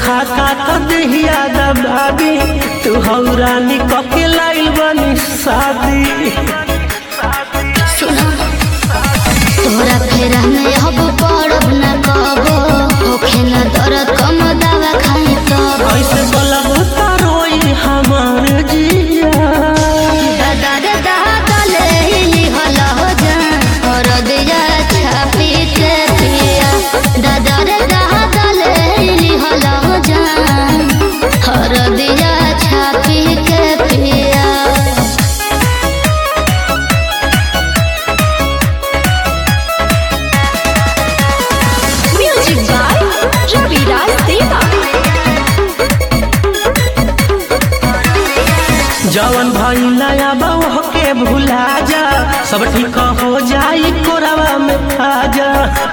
खाता तो देहिया दबाबी तू हौरानी कके लाइल बनी शादी तोरा फेरा में अब पड़ब न कबो होखे न दर्द कम दवा खाए तब ऐसे बोलब तो रोई हमार जिया दादा रे दादा ले लिहल हो जा और दिया छापी के पिया दादा रे दादा ले लिहल हो जा और दिया छापी के पिया Music by Ravi Raj Deva. जवन भइला अब के भुला जा सब ठीक हो जाई कोरवा में आ जा